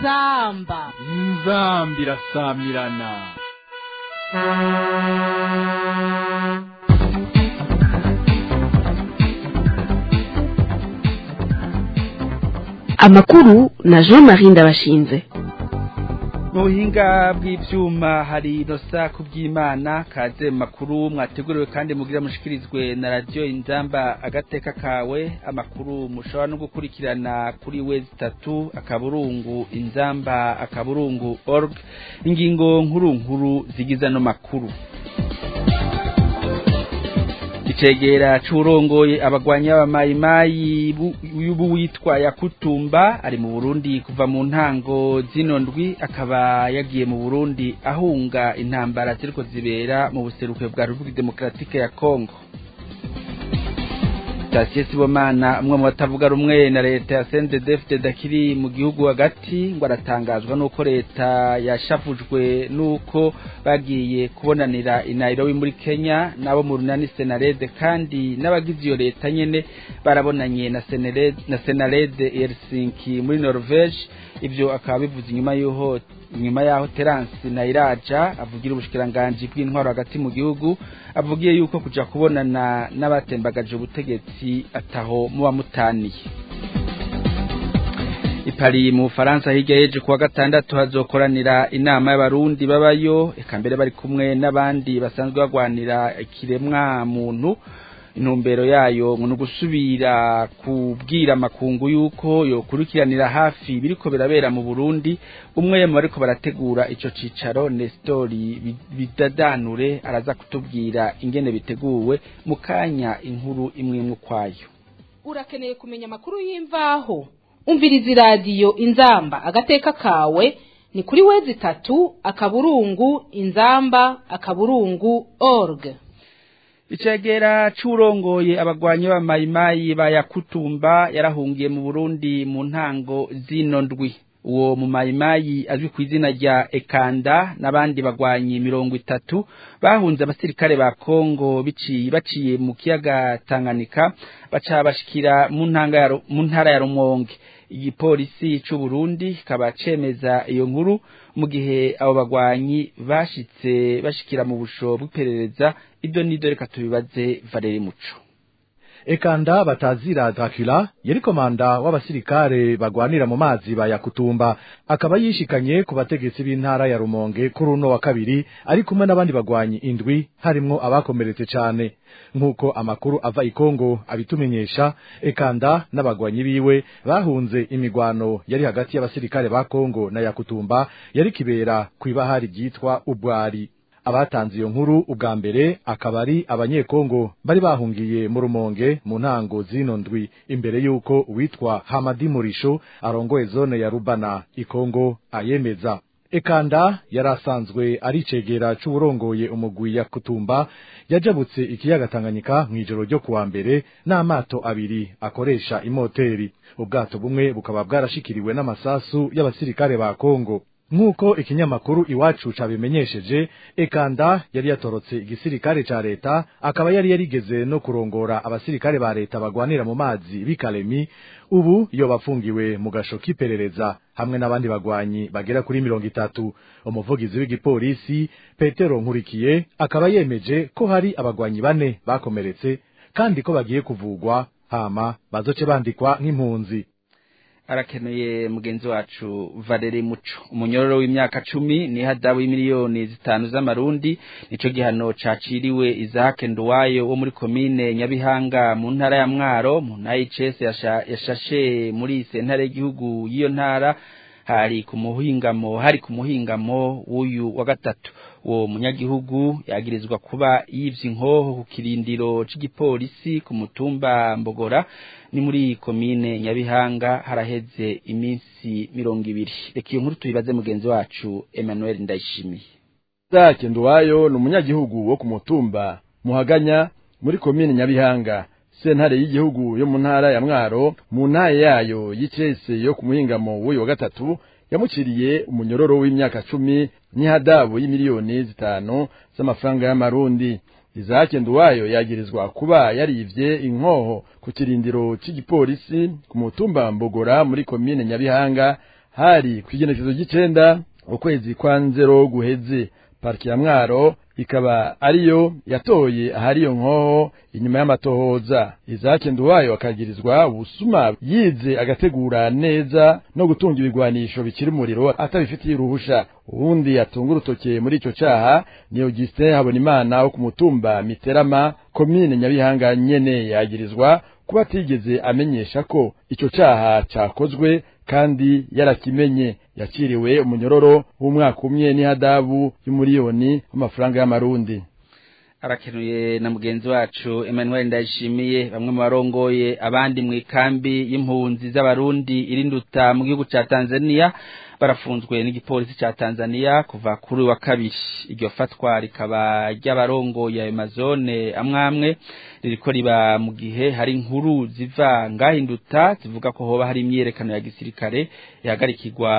inzamba inzamba irasamirana amakuru na jean marie ndabashinze mu buhinga bw'ibyuma hari inosa ku by'imana kaze mu makuru mwateguriwe kandi mugira mushikirizwe na radiyo inzamba agateka kawe amakuru mushobora no gukurikirana kuri we zitatu akaburungu inzamba akaburungu org ingingo nkuru nkuru zigize ano makuru icegera c'urongoye abagwanya b'amayimayi y'ubu witwa yakutumba ari mu Burundi kuva mu ntango zino ndwi akaba yagiye mu Burundi ahunga intambara ziriko zibera mu buseruko bwa Republika Demokratike ya Kongo Sitasiyo Sibomana umwe mu batavuga rumwe na leta ya CNDD-FDD akiri mu gihugu hagati ngo aratangazwa nuko leta yashafujwe nuko bagiye kubonanira i Nairobi muri Kenya nabo mu runani Senarede kandi n'abagize iyo leta nyene barabonanye na Senarede na Senarede Helsinki muri Norvege ivyo akaba bivuze inyuma y'uho inyuma yaho Terence Nairaja avugira ubushikiranganje bw'intwaro hagati mu gihugu avugiye yuko kuja kubonana n'abatembagaje ubutegetsi ataho muba mutaniye ipari mu Faransa hirya yeje kuwa gatandatu hazokoranira inama y'abarundi babayo eka mbere bari kumwe n'abandi basanzwe bagwanira ikiremwa muntu intumbero yayo ngo gusubira kubwira amakungu yuko yokurikiranira hafi biriko birabera mu Burundi umwe mu bariko barategura ico cicaro Nestori bidadanure araza kutubwira ingene biteguwe mu kanya inkuru imwe imwe kwayo urakeneye kumenya amakuru y'imvaho umviriza iradiyo inzamba agateka kawe ni kuri wezi itatu akaburungu inzamba akaburungu org icegera c'urongoye abagwanyi b'amayimayi ba yakutumba yarahungiye mu Burundi mu ntango zino ndwi uwo mu mayimayi azwi ku izina rya Ekanda n'abandi bagwanyi mirongo itatu bahunze abasirikare ba Kongo biciye baciye mu kiyaga Tanganyika baca bashikira mu ntanga mu ntara ya Rumonge igipolisi c'u Burundi kaba cemeza iyo nkuru mu gihe abo bagwanyi bashitse bashikira mu busho bw'iperereza ibyo nido reka tubibaze Valeri Muco Ekanda batazira Dracula yari komanda w'abasirikare bagwanira mu mazi ba Yakutumba akaba yishikanye ku bategetsi b'intara ya Rumonge kuri uno wa kabiri ari kumwe n'abandi bagwanyi indwi harimwo abakomeretse cyane nk'uko amakuru ava i Kongo abitumenyesha Ekanda n'abagwanyi biwe bahunze imigwano yari hagati y'abasirikare ba Kongo na Yakutumba yari kibera kw'ibahari ryitwa Ubwari abatanze iyo nkuru ubwa mbere akaba ari abanyekongo bari bahungiye mu rumonge mu ntango zino ndwi imbere y'uko uwitwa hamadi murisho arongoye zone ya rubana ikongo ayemeza ekanda yari asanzwe ari icegera c'uwurongoye umugwi ya kutumba yajabutse ikiyaga tanganyika mw'ijoro ryo kuwa mbere n'amato abiri akoresha imoteri ubwato bumwe bukaba bwarashikiriwe n'amasasu y'abasirikare ba kongo nk'uko ikinyamakuru iwacu cabimenyesheje ekanda yari yatorotse igisirikare ca leta akaba yari yarigeze no kurongora abasirikare ba leta bagwanira mu mazi b'ikalemi ubu iyo bafungiwe mu gasho k'iperereza hamwe n'abandi bagwanyi bagera kuri mirongo itatu umuvugizi w'igipolisi petero nkurikiye akaba yemeje ko hari abagwanyi bane bakomeretse kandi ko bagiye kuvugwa hama bazoce bandikwa nk'impunzi arakeneye mugenzi wacu Valeri Muco umunyororo w'imyaka cumi ni hadabu y'imiliyoni zitanu z'amarundi nico gihano caciriwe Isaac Nduwayo wo muri komine Nyabihanga mu ntara ya Mwaro mu ntara y'Icese yashashe muri sentare y'igihugu y'iyo ntara hari ku muhingamo hari ku muhingamo w'uyu wa gatatu uwo munyagihugu yagirizwa kuba yivye inkoho ku kirindiro c'igipolisi ku mutumba Mbogora ni muri komine Nyabihanga haraheze iminsi mirongo ibiri reka iyo nkuru tubibaze mugenzi wacu Emmanuel Ndayishimiye Zake Nduwayo ni umunyagihugu wo ku mutumba Muhaganya muri komine Nyabihanga sentare y'igihugu yo mu ntara ya Mwaro mu ntara yayo y'icese yo ku muhingamo w'uyu wa gatatu yamuciriye umunyororo w'imyaka cumi n'ihadabu y'imiliyoni zitanu z'amafaranga y'amarundi Isaac Nduwayo yagirizwa kuba yarivye inkoho ku kirindiro c'igipolisi ku mutumba Mbogora muri komine Nyabihanga hari kw'igenekezo ry'icenda ukwezi kwa nzero guheze pariki ya mwaro ikaba ariyo yatoye ahari iyo nkoho inyuma y'amatohoza izake nduwayo akagirizwa ubusuma yize agategura neza no gutunga ibigwanisho bikiri umuriro atabifitiye uruhusha uwundi atunga urutoke muri ico caha ni Augustin Habonimana wo ku mutumba Miterama komine Nyabihanga nyene yagirizwa kuba atigeze amenyesha ko ico caha cakozwe kandi yarakimenye yakiriwe umunyororo w'umwaka umwe n'ihadabu y'umuriyoni w'amafaranga y'amarundi arakenuye na mugenzi wacu Emmanuel Ndayishimiye bamwe mu barongoye abandi mu ikambi y'impunzi z'abarundi irinduta mu gihugu ca Tanzania barafunzwe n'igipolisi ca Tanzania kuva kuri wa kabiri iryo fatwa rikaba ry'abarongoye ayo mazone amwamwe ririko riba mu gihe hari inkuru ziva ngahinduta zivuga ko hoba hari imyerekano ya gisirikare ihagarikirwa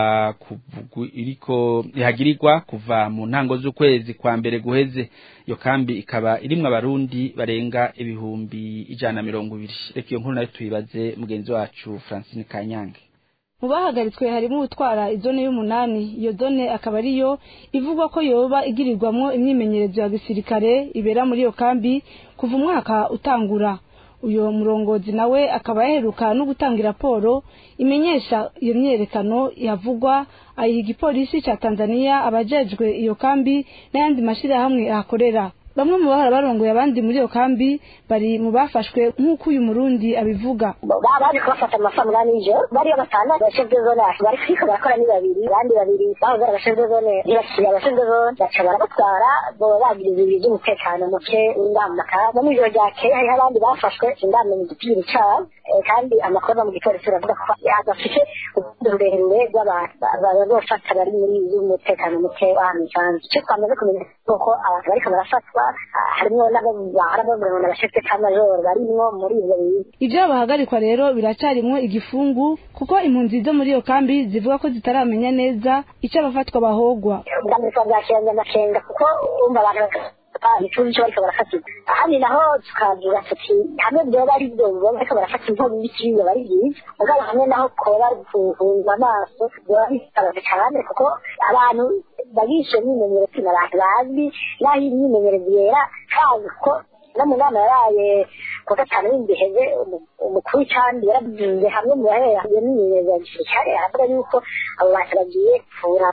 iriko ihagirirwa kuva mu ntango z'ukwezi kwa mbere guheze iyo kambi ikaba irimwo abarundi barenga ibihumbi ijana na mirongo ibiri reka iyo nkuru nayo tuyibaze mugenzi wacu Francine Kanyange mu bahagaritswe harimo utwara izone y'umunani iyo zone akaba ariyo ivugwa ko yoba igirirwamwo imyimenyerezo ya gisirikare ibera muri iyo kambi kuva umwaka utangura uyo murongozi nawe akaba yaheruka no gutanga raporo imenyesha iyo myerekano yavugwa ayiha igipolisi ca tanzania abajejwe iyo kambi n'ayandi mashirahamwe ahakorera bamwe mu bahora barongoye abandi muri iyo kambi bari mu bafashwe nk'uko uyu murundi abivuga baje kubafata mu masaa munani y'ijoro bariyo batanu abashinzwe zone bari kuriko barakora ni babiri abandi babiri bahoze ari abashinzwe zone ntibakiriye abashinzwe zone baca barabatwara boba bagiriza ibintu by'umutekano muke w'indamaka no mw'ijoro ryakeye hariho abandi bafashwe sindamenya igipiri cabo kandi amakuru ava mu gipolisi baravuga ko bafite urukundo rurerure rw'abantu bazofata bari muri y'umutekano muke w'ahantu isanzwe icyo twamaze kumenya ni uko abantu bariko barafatwa harimwo n'abo bahora bavuga ngo n'abashefe k'amajoro barimwo muri ivyo bintu ivyo bahagarikwa rero biracarimwo igifungu kuko impunzi zo muri iyo kambi zivuga ko zitaramenya neza ico abafatwa bahogwa ubwa mbere twavyakiranye amakenga kuko umva abantu ntituzi ico bariko barafatirwa ahandi naho tukavuga tuti hamwe vyoba ari vyo boba bariko barafata inkono y'ikiriyo bari vyiza mugabo hamwe naho koba ari guhunga amaso vyoba bisabaje cane kuko abantu bagishe imyimenyerezo ni abantu bazwi naho imyimenyerezo yera kandi ko no mu nama yaraye ku gatanu w'indiheze umukuru w'icambi yaravuze hamwe mu bahera iyo myimenyerezo ya gisirikare aravuga yuko abo bantu bagiye kuvura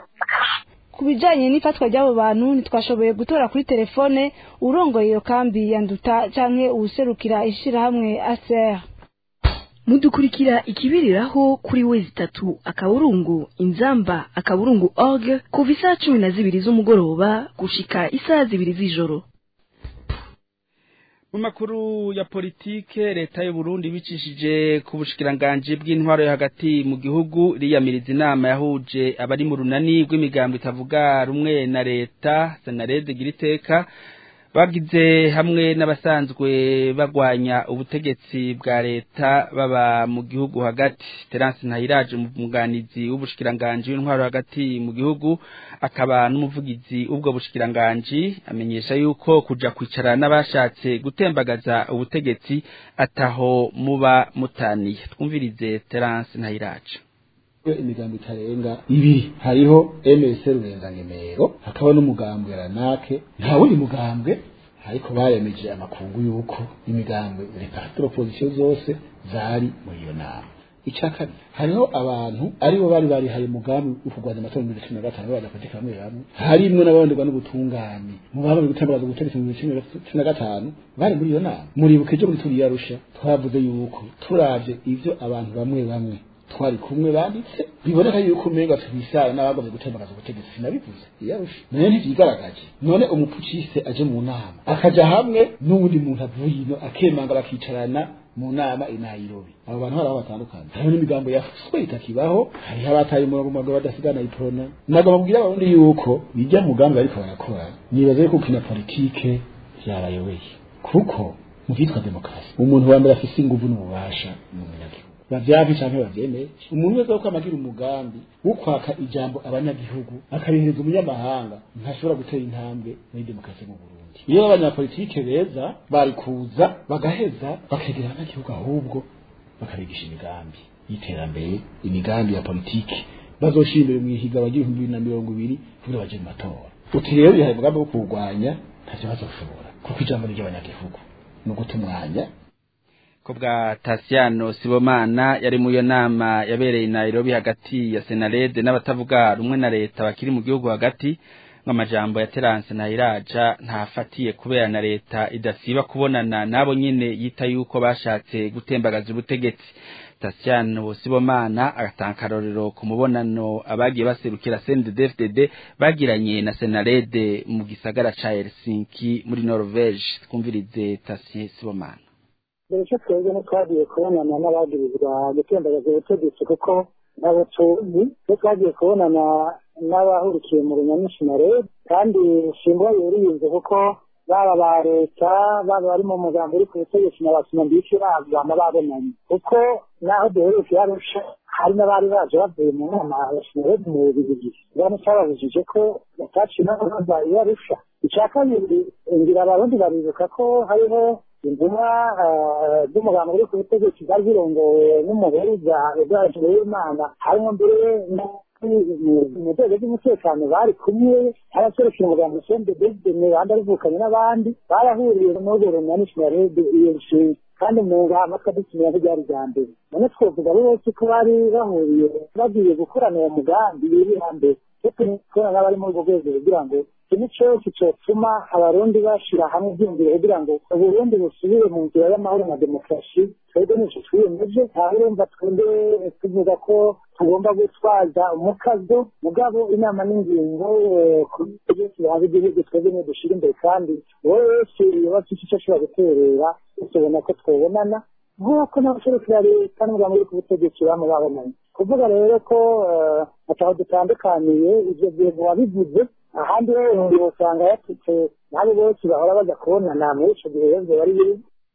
ku bijanye n'ifatwa ry'abo bantu ntitwashoboye gutora kuri telefone urongoye iyo kambi ya nduta canke uwuserukira ishirahamwe aser mudukurikira ikibiriraho kuri wezi itatu akaburungu inzamba akaburungu org kuva isaha cumi na zibiri z'umugoroba gushika isaha zibiri z'ijoro mu makuru ya politike leta y'u Burundi bicishije ku bushikiranganje bw'intwaro yo hagati mu gihugu riyamiriza inama yahuje abari mu runani rw'imigambo itavuga rumwe na leta senarede giriteka bagize hamwe n'abasanzwe bagwanya ubutegetsi bwa leta baba mu gihugu hagati Terence Ntayiraje umuganizi w'ubushikiranganje w'intwaro hagati mu gihugu akaba n'umuvugizi ubwo bushikiranganje amenyesha yuko kuja kwicara n'abashatse gutembagaza ubutegetsi ataho muba mutaniye twumvirize Terence Ntayiraje imigambo itarenga ibiri hariho MS rurengangemero hakaba n'umugambwe ranake nta wundi mugambwe ariko bayemeje amakungu yuko imigambwe reparti opposition zose zari muri iyo nama icya kabiri hariho abantu aribo bari barihaye umugambi wo kurwanya amatora mu bibiri cumi na gatanu b'abanyapolitiki bamwe bamwe harimwo n'abaronderwa n'ubutungane mu baba bari gutambaza ubutegetsi mu bibiri cumi na gatanu bari muri iyo nama muribuka ejo muri turiya rusha twavuze yuko turavye ivyo abantu bamwe bamwe twari kumwe banditse biboneka yuko umenga tubisara n'abagomba gutembagaza ubutegetsi sinabivuze iyarusha none ntivyigaragaje none umupucise aje mu nama akaja hamwe n'uwundi muntu avuye ino akemanga bakicarana mu nama i Nairobi abo bantu hari aho batandukanye hariho n'imigambo yafuswe itakibaho hariho abataye umurongo mugabo badasigana iprona nagomba kubwira abarundi yuko bijya mugambi bariko barakora nibaza yuko ukina politike vyabayobeye kuko mu vyitwa demokarasi umuntu wa mbere afise inguvu n'ububasha mu munyagihugu bavyavi canke bavyemeye umuntu wese ko amagira umugambi wo kwaka ijambo abanyagihugu akabihereza umunyamahanga ntashobora gutera intambwe muri demokarasi mu Burundi iyo abanyapolitike beza bari kuza bagaheza bakegera abanyagihugu ahubwo bakabigisha imigambi y'iterambere imigambi ya politiki bazoshimira mu ihiga bagira ibihumbi bibiri na mirongo ibiri kugira baje mu matora uti rero bihaye umugambi wo kuwurwanya ntacyo bazoshobora kuko ijambo ni ry'abanyagihugu ni uguta umwanya ko bwa Tasiano Sibomana yari mu yo nama yabereye i Nairobi hagati ya Senarede n'abatavuga rumwe na leta bakiri mu gihugu hagati nk'amajambo ya Terence Nahiraja ntafatiye kubera na leta idasiba kubonana nabo nyene yita yuko bashatse gutembagaza ubutegetsi Tasiano Sibomana agatanga akarorero ku mubonano abagiye baserukira CNDD-FDD bagiranye na Senarede mu gisagara ca Helsinki muri Norvege twumvirize Tasiano Sibomana mbere cyo twebwe ntitwagiye kubonana n'abagirizwa gutembagaza ubutegetsi kuko nabo tuzi twe twagiye kubonana n'abahurikiye mu runyamishina rero kandi simbwa yuriyize kuko baba ba leta baba bari mu mugambi uri ku butegetsi na bakinambiki bama babonanye kuko naho duheruka yarusha hari n'abari baje bavuye mu nama ya sinarede mu bibiri bane cyababujije ko bataciye n'abaza yarusha icya kabiri ngira abarundi baribuka ko hariho intumwa z'umugambi uri ku butegetsi zari zirongowe n'umuhuza edward w'imana harimo mbere mu rwego rw'umutekano bari kumwe abaserukira umugambi sende david mibanda rivukanye n'abandi barahuriye n'urwo runani sinarede iyo nshinga kandi mu ngamba twadutumira ntiryari rya mbere none twovuga ari bose ko bari bahuriye bagiye gukorana uwo mugambi biri hambere kubona n'abari muri urwo rwego kugira ngo ikintu cyose cyotuma abarundi bashyira hamwe ibyiyumviro kugira ngo uburundi busubire mu nzira y'amahoro na demokarasi twebwe nicyo twiyemeje ntawe urumva twebwe tuvuga ko tugomba gutwaza umukazo mugabo inama n'ingingo ku byose bihaza igihugu twebwe niyo dushyira imbere kandi wowe wese iyo bafite icyo ashobora guterera tubona ko twabonana nk'uko n'abaserukira leta n'umugambi uri ku butegetsi bamwe babonanye kuvuga rero ko ataho dutandukaniye ibyo bintu wabivuze ahandi rero usanga yatutse nabo bose bahora bajya kubonana muri icyo gihe rero bari biri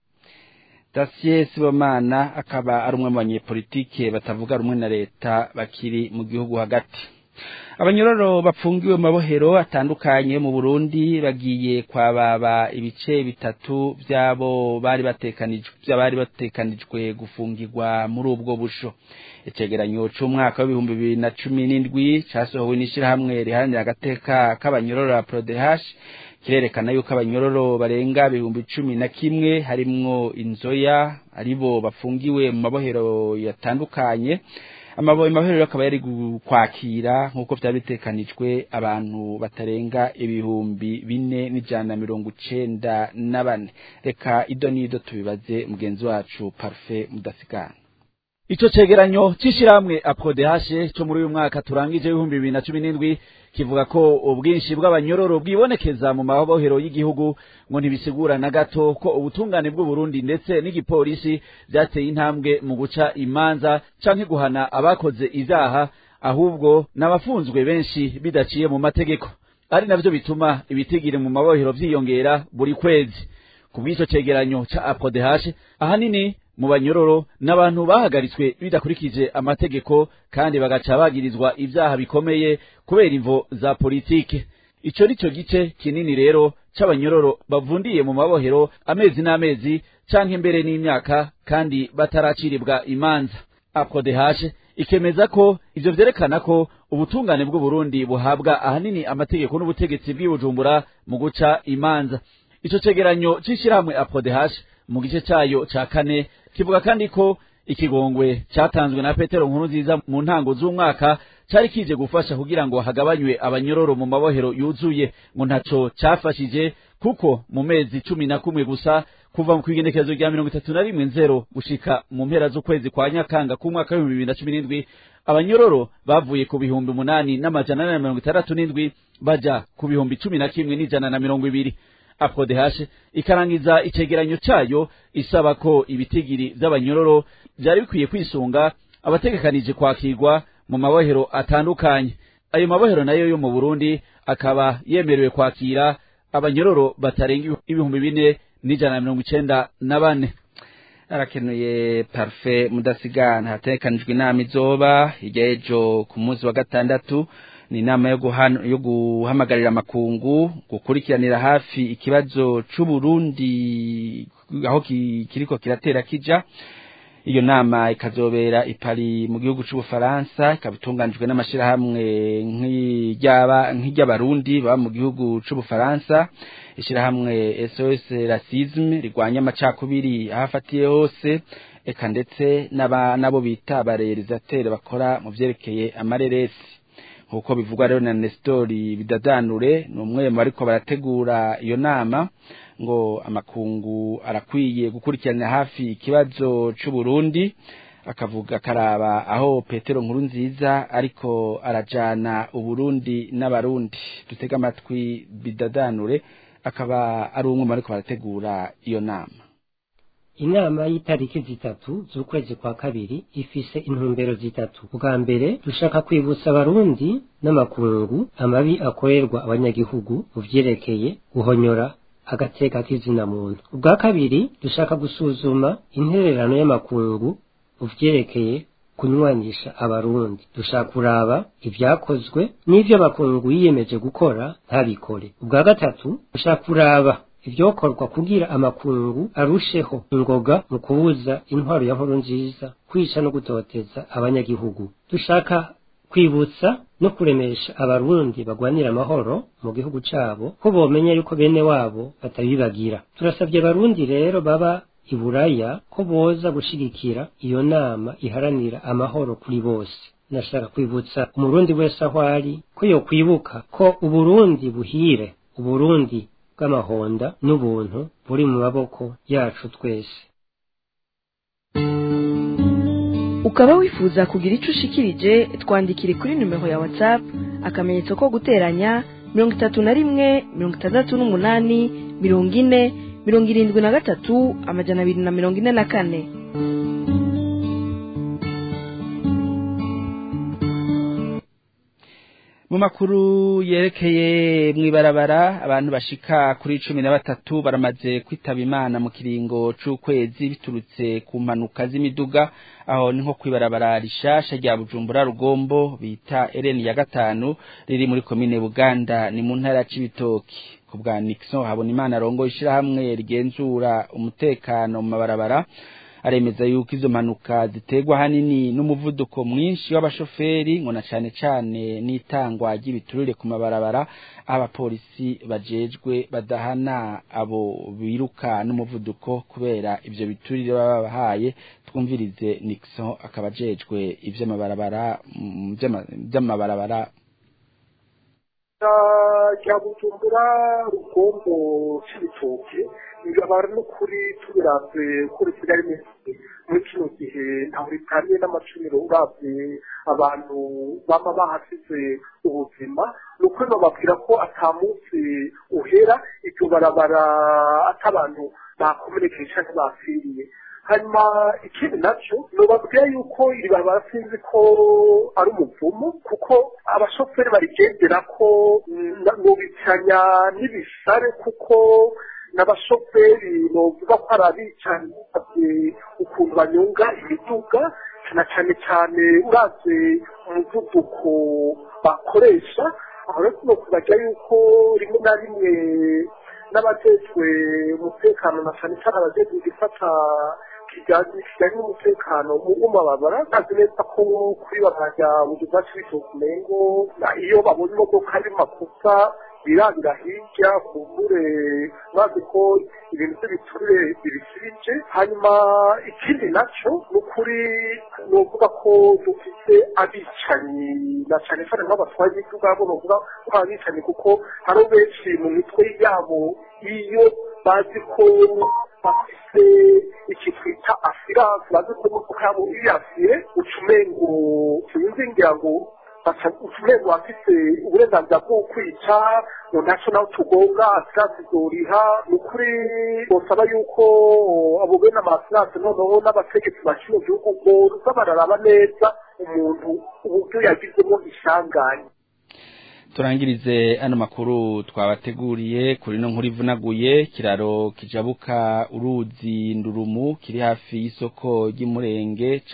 Dacier Sibomana akaba ari umwe mu banyepolitike batavuga rumwe na leta bakiri mu gihugu hagati abanyororo bapfungiwe mu mabohero atandukanye mu Burundi bagiye kwababa ibice bitatu byabo bari batekanijwe byabari batekanijwe gufungirwa muri ubwo busho icegeranyo c'umwaka w'ibihumbi bibiri na cumi n'indwi casohowe n'ishirahamwe riharanira agateka k'abanyororo ya Prodehash kirerekana yuko abanyororo barenga ibihumbi cumi na kimwe harimwo inzoya aribo bafungiwe mu mabohero yatandukanye amabohero akaba yari kwakira nk'uko byari bitekanijwe abantu batarenga ibihumbi bine n'ijana na mirongo icenda na bane reka ido n'ido tubibaze mugenzi wacu parufe mudasigana Ico cegeranyo c'ishirahamwe aprodehashe co muri uyu mwaka turangije w'ibihumbi bibiri na cumi n'indwi kivuga ko ubwinshi bw'abanyororo bwibonekeza mu mabohero y'igihugu ngo ntibisigura na gato ko ubutungane bw'uburundi ndetse n'igipolisi vyateye intambwe mu guca imanza canke guhana abakoze ivyaha ahubwo n'abafunzwe benshi bidaciye mu mategeko ari navyo bituma ibitigiri mu mabohero vyiyongera buri kwezi ku bw'ico cegeranyo ca aprodehashe ahanini mu banyororo n'abantu bahagaritswe bidakurikije amategeko kandi bagaca bagirizwa ivyaha bikomeye kubera imvo za politike ico nico gice kinini rero c'abanyororo bavundiye mu mabohero amezi n'amezi canke mbere n'imyaka kandi bataraciribwa imanza aprodehashe ikemeza ko ivyo vyerekana ko ubutungane bw'uburundi buhabwa ahanini amategeko n'ubutegetsi bw'ibujumbura mu guca imanza ico cegeranyo c'ishirahamwe aprodehashe mu gice cayo ca kane kivuga kandi ko ikigongwe cyatanzwe na Petero nkuru nziza mu ntango z'umwaka cari kije gufasha kugira ngo hagabanywe abanyororo mu mabohero yuzuye ngo ntaco cafashije kuko mu mezi cumi na kumwe gusa kuva mu kwigenekerezo rya mirongo itatu na rimwe nzero gushika mu mpera z'ukwezi kwa nyakanga k'umwaka w'ibihumbi bibiri na cumi n'indwi abanyororo bavuye ku bihumbi umunani n'amajana ane na mirongo itandatu n'indwi baja ku bihumbi cumi na kimwe n'ijana na mirongo ibiri aprodehashe ikarangiza icegeranyo cayo isaba ko ibitigiri vy'abanyororo vyari bikwiye kwisunga abategekanije kwakirwa mu mabohero atandukanye ayo mabohero nayo yo mu Burundi akaba yemerewe kwakira abanyororo batarenga ibihumbi bine n'ijana na mirongo icenda na bane arakenuye parfe mudasigana hatekanijwe inama izoba hirya y'ejo ku munsi wa gatandatu ni inama yo yo guhamagarira amakungu gukurikiranira hafi ikibazo c'uburundi aho kiriko kiratera kija iyo nama ikazobera ipari mu gihugu c'ubufaransa ikaba itunganijwe n'amashirahamwe nk'iryaba nk'iry'abarundi baba mu gihugu c'ubufaransa ishirahamwe SOS Racisme rigwanya amacakubiri ahafatiye hose eka ndetse n'aba nabo bita abarealisateur bakora mu vyerekeye amareresi nkuko bivugwa rero na Nestori bidadanure ni umwe mu bariko barategura iyo nama ngo amakungu arakwiye gukurikirana hafi ikibazo c'u Burundi akavuga karaba aho Petero nkuru nziza ariko arajana uburundi n'abarundi dutega amatwi bidadanure akaba ari umwe mu bariko barategura iyo nama inama y'itariki zitatu z'ukwezi kwa kabiri ifise intumbero zitatu bwa mbere dushaka kwibutsa abarundi n'amakungu amabi akorerwa abanyagihugu mu vyerekeye guhonyora agateka k'izina muntu ubwa kabiri dushaka gusuzuma intererano y'amakungu mu vyerekeye kunywanisha abarundi dushaka kuraba ivyakozwe n'ivyo amakungu yiyemeje gukora ntabikore ubwa gatatu dushaka kuraba ivyokorwa kugira amakungu arusheho ingoga mu kubuza intwaro ya nkuru nziza kwica no gutoteza abanyagihugu dushaka kwibutsa no kuremesha abarundi bagwanira amahoro mu gihugu cabo ko bomenya yuko bene wabo batabibagira turasabye abarundi rero baba iburaya ko boza gushigikira iyo nama iharanira amahoro kuri bose nashaka kwibutsa umurundi wese aho ari ko yokwibuka ko uburundi buhire uburundi bw'amahonda n'ubuntu buri mu maboko yacu twese ukaba wifuza kugira icyo ushikirije twandikire kuri nimero ya whatsapp akamenyetso ko guteranya mirongo itatu na rimwe mirongo itandatu n'umunani mirongo ine mirongo irindwi na gatatu amajana abiri na mirongo ine na kane mu makuru yerekeye mw'ibarabara abantu bashika kuri cumi na batatu baramaze kwitaba imana mu kiringo c'ukwezi biturutse ku mpanuka z'imiduga aho ni nko kw'ibarabara rishasha rya bujumbura rugombo bita ereni ya gatanu riri muri komine buganda ni mu ntara c'ibitoki ku bwa nixon habona imana arongo ishirahamwe rigenzura umutekano mu mabarabara aremeza yuko izo mpanuka ziterwa hanini n'umuvuduko mwinshi w'abashoferi ngo na cane cane n'itangwa ry'ibiturire ku mabarabara abapolisi bajejwe badahana abo biruka n'umuvuduko kubera ivyo biturire baba babahaye twumvirize Nixon akaba ajejwe ivy'amabarabara vy'amabarabara rya bujumbura rugombo c'ibitoke ingabara n'ukuri tubiravye kuri kigali misi muri kino gihe ntaho ritaniye n'amacumiro uravye abantu bama bahasize ubuzima ni ukuri bababwira ko ata munsi uhera iryo barabara ata abantu bakomerekeye canke bapfiriye hanyuma ikindi nacyo nobabwira yuko iri barabara sinzi ko ari umuvumo kuko abashoferi barigendera ko nobicanya n'ibisare kuko n'abashoferi novuga ko ari abicanyi ukuntu banyonga imiduga na cyane cyane uraze umuvuduko bakoresha aho rero tuno kubagira yuko rimwe na rimwe n'abajejwe umutekano na cyane cyane abajejwe gufata kijyanye kijyanye n'umutekano mu mababara bazi neza ko kuri bakajya mu gihugu cy'ibitoki umengo iyo babonye imodoka ari makosa birabira hirya kumbure bazi ko ibintu by'ibiturire bibisirije hanyuma ikindi nacyo ni ukuri ni ukuvuga ko dufite abicanyi na cyane cyane nk'abatwaye imiduga bo bavuga ko abicanyi kuko hari benshi mu mitwe yabo iyo bazi ko bafite iki twita asiranse bazi ko imodoka yabo iriyasire ucumengo sinzingira ngo utumengo bafite uburenganzira bwo kwica ngo ntacyo nawe tugonga asiranse izoriha ni ukuri bosaba yuko abo bene amasiranse noneho n'abategetsi ba kino gihugu boza bararaba neza umuntu uburyo yagizemo ishanganye turangirize ano makuru twabateguriye kuri no nkuru ivunaguye kiraro kijabuka uruzi ndurumu kiri hafi y'isoko ry'imurenge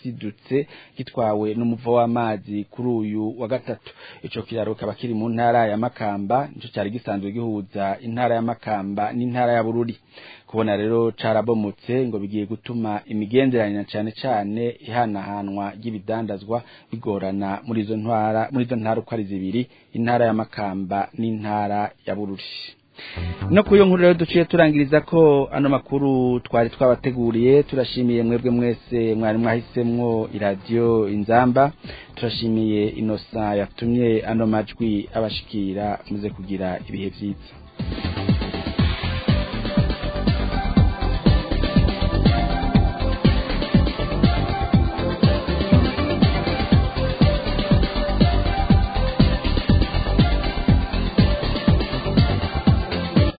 casidutse gitwawe n'umuvo w'amazi kuri uyu wa gatatu ico kiraro kaba kiri mu ntara ya Makamba nico cyari gisanzwe gihuza intara ya Makamba n'intara ya Bururi kubona rero carabomotse ngo bigiye gutuma imigenderanire cyane cyane ihanahanwa ry'ibidandazwa bigorana muri izo ntara muri izo ntara uko ari zibiri intara ya Makamba n'intara ya Bururi no kuyo nkuru rero duciye turangiriza ko ano makuru twari twabateguriye turashimiye mwebwe mwese mwari mwahisemwo iradiyo inzamba turashimiye inosa yatumye ano majwi abashikira muze kugira ibihe byiza